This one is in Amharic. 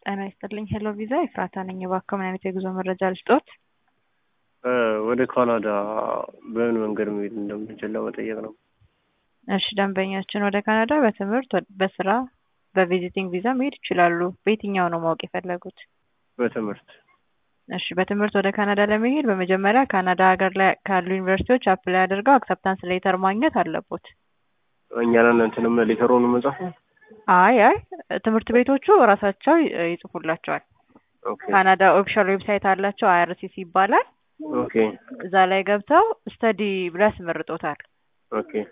ጤና ይስጥልኝ ሄሎ ቪዛ ኤፍራታ ነኝ። እባክዎ ምን አይነት የጉዞ መረጃ ልስጦት? ወደ ካናዳ በምን መንገድ መሄድ እንደምንችል ለመጠየቅ ነው። እሺ ደንበኛችን ወደ ካናዳ በትምህርት፣ በስራ፣ በቪዚቲንግ ቪዛ መሄድ ይችላሉ። በየትኛው ነው ማወቅ የፈለጉት? በትምህርት እሺ በትምህርት ወደ ካናዳ ለመሄድ በመጀመሪያ ካናዳ ሀገር ላይ ካሉ ዩኒቨርሲቲዎች አፕላይ አድርገው አክሰፕታንስ ሌተር ማግኘት አለቦት። እኛን እንትንም ሌተሩን መጻፍ አይ አይ ትምህርት ቤቶቹ እራሳቸው ይጽፉላቸዋል። ኦኬ ካናዳ ኦፊሻል ዌብሳይት አላቸው አይአርሲሲ ይባላል። ኦኬ እዛ ላይ ገብተው ስተዲ ብለው ያስመርጦታል። ኦኬ